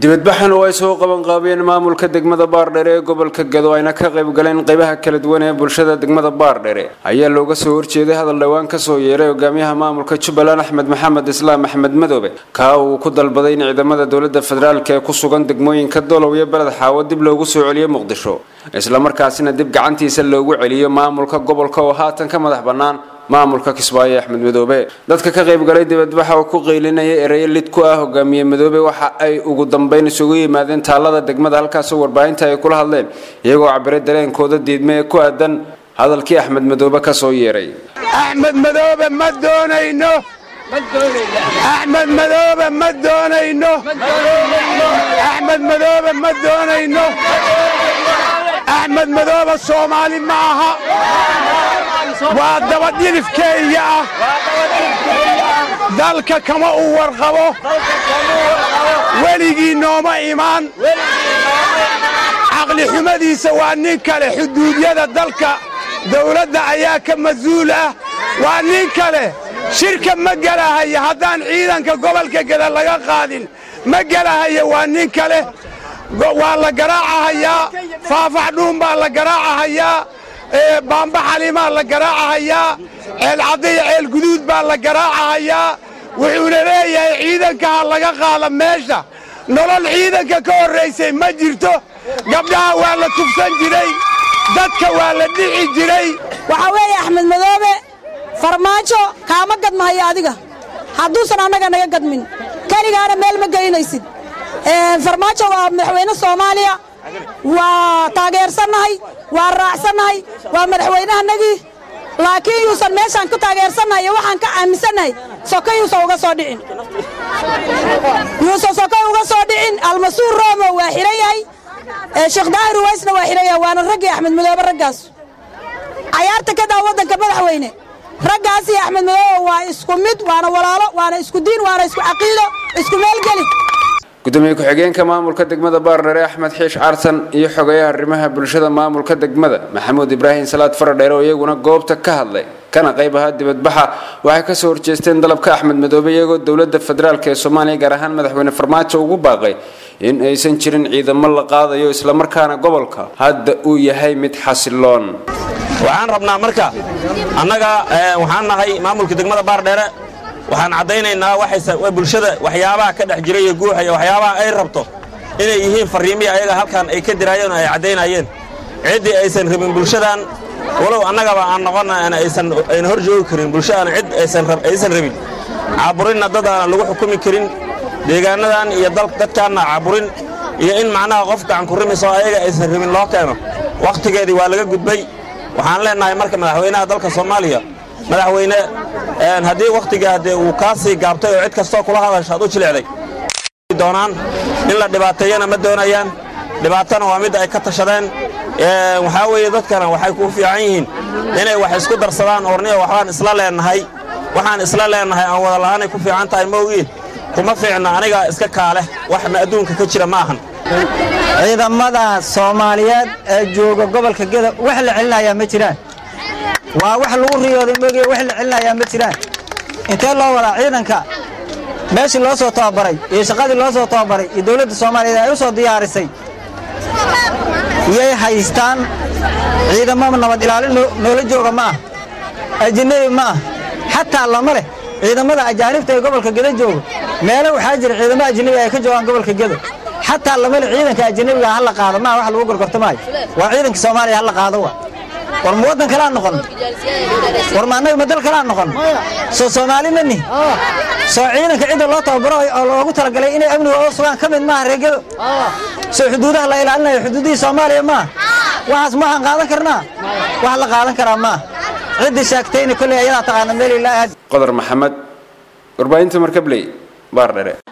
dibadbaxan oo ay soo qaban qaabiyeen maamulka degmada baardhere ee gobolka gado ayna ka qayb galeen qaybaha kala duwan ee bulshada degmada baardhere ayaa looga soo horjeeday hadal dhowaan kasoo yeeray hogaamiyaha maamulka jubbaland axmed maxamed islaam axmed madoobe kaa uu ku dalbaday in ciidamada dowlada federaalk ee ku sugan degmooyinka dolow iyo beled xaawo dib loogu soo celiyo muqdisho islamarkaasina dib gacantiisa loogu celiyo maamulka gobolka oo haatan ka madax bannaan maamulka kismaayo axmed madoobe dadka ka qayb galay dibadbaxa oo ku qaylinaya ereyo lid ku ah hogaamiye madoobe waxa ay ugu dambeyn isugu yimaadeen taalada degmada halkaasoo warbaahinta ay kula hadleen iyagoo cabiray dareenkooda diidme ee ku aadan hadalkii axmed madoobe kasoo yeeray axmed madoobe ma doonayno axmed madoobe ma doonayno axmed madoobe ma doonayno axmed madoobe soomaali ma aha waa dabadhilifkeeya ah dalka kama uu warqabo weligii nooma imaan caqli xumadiisa waa nin kale xuduudyada dalka dawladda ayaa ka mas-uul ah waa nin kale shirka ma gelahaya haddaan ciidanka gobolka geda laga qaadin ma gelahaya waa nin kale waa la garaacahayaa faafax dhuun baa la garaacahayaa baamba xalimaa la garaacahayaa ceelcaddiya ceel guduud baa la garaacahayaa wuxuuna leeyahay ciidanka ha laga qaada meesha nolol ciidanka ka horraysay ma jirto gabdhaha waa la tubsan jiray dadka waa la dhici jiray waxaa weeye axmed madoobe farmaajo kaama gadmahayo adiga hadduusan annaga naga gadmin keligaana meel ma geynaysid farmaajo waa madaxweyne soomaaliya waa taageersannahay waa raacsannahay waa madaxweynahanagii laakiin yuusan meeshaan ku taageersannahay iyo waxaan ka aaminsannahay soka yuusan uga soo dhicin yuusan soka uga soo dhicin almasuur roomo waa xihan yahay sheekh daahir uwaysna waa xihan yahay waana raggii axmed madoobe raggaas cayaarta ka daa waddanka madaxweyne raggaas iyo axmed madoobe waa isku mid waana walaalo waana isku diin waana isku caqiido isku meelgeli gudoomiye ku-xigeenka maamulka degmada baardheere axmed xiish carsan iyo xogeyaha arrimaha bulshada maamulka degmada maxamuud ibraahim salaad faradheere oo iyaguna goobta ka hadlay kana qayb ahaa dibadbaxa waxay kasoo horjeesteen dalabka axmed madoobe iyagoo dowlada federaalk ee soomaaliya gaar ahaan madaxweyne farmaajo ugu baaqay in aysan jirin ciidamo la qaadayo islamarkaana gobolka hadda uu yahay mid xasiloon waxaan rabnaa marka annaga waxaan nahay maamulka degmada baardheere waxaan caddaynaynaa bulshada waxyaabaha ka dhex jiray iyo guuxa iyo waxyaabaha ay rabto inay yihiin farriimihii ayaga halkan ay ka diraayeen oo ay caddaynayeen ciddii aysan rabin bulshadan walow annagaba aan noqonna ayna hor joogi karin bulshadan cid aysan rabin caaburinna dad aan lagu xukumi karin deegaanadan iyo dadkaanna caaburin iyo in macnaha qof gacankurrimisoo ayaga aysan rabin loo keeno wakhtigeedii waa laga gudbay waxaan leennahay marka madaxweynaha dalka soomaaliya madaxweyne haddii wakhtigaa dee uu kaa sii gaabtay oo cid kastoo kula hadasha ad u jilecday doonaan in la dhibaateeyana ma doonayaan dhibaatana waa mid ay ka tashadeen waxaa weeye dadkana waxay ku fiican yihiin inay wax isku darsadaan orniyo waxbaan isla leennahay waxaan isla leennahay aan wada lahaanay ku fiican tahay maogiin kuma fiicna anigaa iska kaaleh waxna adduunka ka jira ma ahan ciidamada soomaaliyeed ee jooga gobolka geda wax la celinayaa ma jiraan waa wax lagu riyooday moogaya wax la celinayaa ma jiraan intee loo wadaa ciidanka meeshii loo soo tababaray iyo shaqadii loo soo tababaray iyo dowladda soomaaliyeed ay u soo diyaarisay yay haystaan ciidamo nabad ilaalin noola jooga ma ah ajinabi ma ah xataa lama leh ciidamada ajaanibta ee gobolka geda jooga meelo waxaa jira ciidamo ajnabi ay ka joogaan gobolka geda xataa lama leh ciidanka ajanabiga ha la qaado maa wax lagu gorgortamaayo waa ciidanka soomaaliya ha la qaado wa war ma waddan kalaa noqon war ma annaga ma dal kalaa noqon soo soomaali ma nihi soo ciidanka cidda loo tababaro oo loogu talagalay inay amniga oo sugaan ka mid maaha reegado soo xuduudaha la ilaalinayo xuduudihii soomaaliya maaha waxaas ma waxaan qaadan karnaa wax la qaadan karaa maaha ciddii sheegtayna kolley ayadaa taqaana meel ilaahi qodar maxamed warbaahinta markabley baardhere